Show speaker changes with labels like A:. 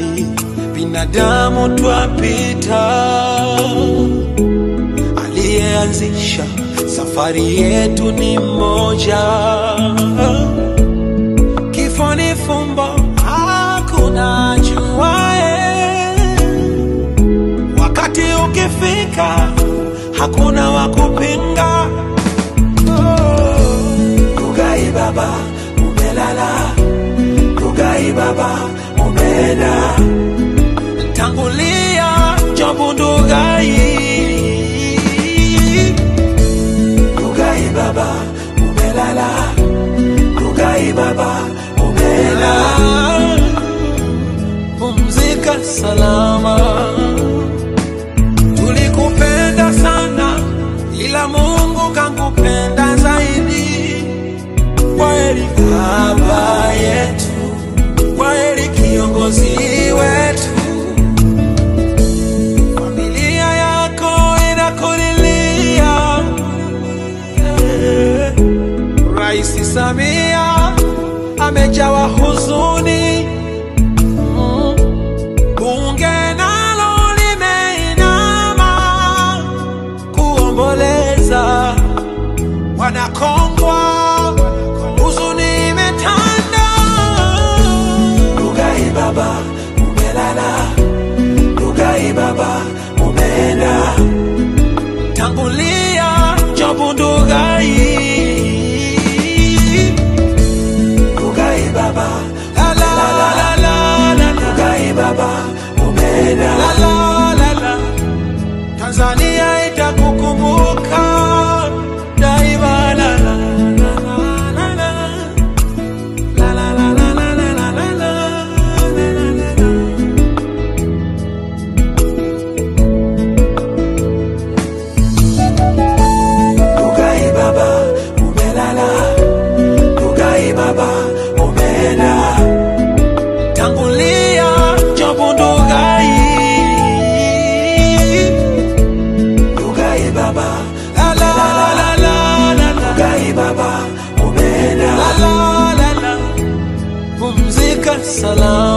A: binadamu twapita, aliyeanzisha safari yetu ni mmoja. Kifo ni fumbo, hakuna juae. Wakati ukifika, hakuna wa kupinga. Rugai baba, umelala. Rugai baba, umeenda. Tangulia Jobu Ndugai. Rugai baba, umelala. Rugai baba, umeenda. Pumzika salama. Tulikupenda sana, ila Mungu kankupenda zaidi. Kwaheri baba yetu, kwaheri kiongozi wetu. Familia yako inakulilia. Eh, Rais Samia amejawa huzuni. Mm. Bunge nalo limeinama kuomboleza wanakongwa, huzuni imetanda. Rugai baba, umelala. Rugai baba, umeenda. Tangulia Jobu Ndugai. Rugai baba, la la la la la. Rugai baba, umeenda. La la la la. Tanzania itakukumbuka daima. La la la la la la. La la la la la la la la la. La la la la. Rugai baba, umelala. Rugai baba, umeenda. Tangulia Jobu Ndugai. Rugai baba, la la la la la. Rugai baba, umeenda. La la la la. Pumzika salama.